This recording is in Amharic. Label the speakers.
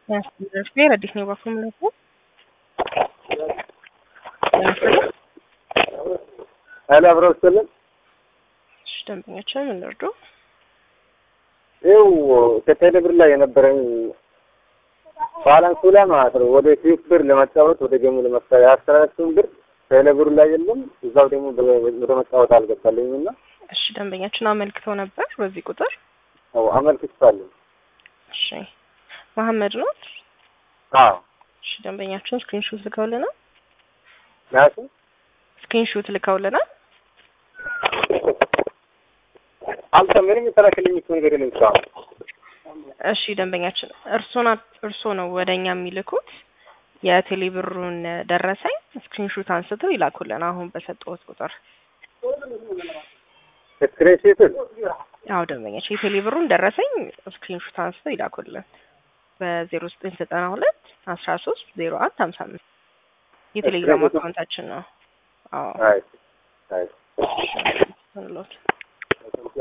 Speaker 1: Ver አዲስ ነው ባኩም ነው
Speaker 2: ኃይለ አብረው ስልን
Speaker 1: እሺ፣ ደንበኛችን ምን ልርዱ?
Speaker 2: ይኸው ከቴሌብር ላይ የነበረኝ ባላንሱ ላይ ማለት ነው ወደ ኪዩብ ብር ለመጫወት ወደ ገሙ ለመፍታት ያስተላለፍኩትን ብር ቴሌብር ላይ የለም። እዛው ደግሞ ወደ መጫወት አልገባልኝም እና
Speaker 1: እሺ፣ ደንበኛችን አመልክተው ነበር በዚህ ቁጥር።
Speaker 2: አዎ አመልክቻለሁ።
Speaker 1: እሺ፣ መሐመድ ነው።
Speaker 2: አዎ
Speaker 1: እሺ፣ ደንበኛችን ስክሪንሾት ልከውልናል።
Speaker 2: ናሱ
Speaker 1: ስክሪንሾት ልከውልናል።
Speaker 2: አንተ ምንም የተላከልኝ እኮ ነገር የለም እስካሁን።
Speaker 1: እሺ ደንበኛችን እርሶና እርሶ ነው ወደኛ የሚልኩት የቴሌብሩን ደረሰኝ ስክሪንሾት አንስተው ይላኩልን። አሁን በሰጠሁት ቁጥር
Speaker 2: ስክሪንሾት
Speaker 1: አዎ ደንበኛችን የቴሌብሩን ደረሰኝ ስክሪንሾት አንስተው ይላኩልን በዜሮ ዘጠኝ ዘጠና ሁለት አስራ ሶስት ዜሮ አንድ ሀምሳ አምስት የቴሌግራም አካውንታችን ነው። አዎ
Speaker 2: አይ አይ
Speaker 1: እንሎት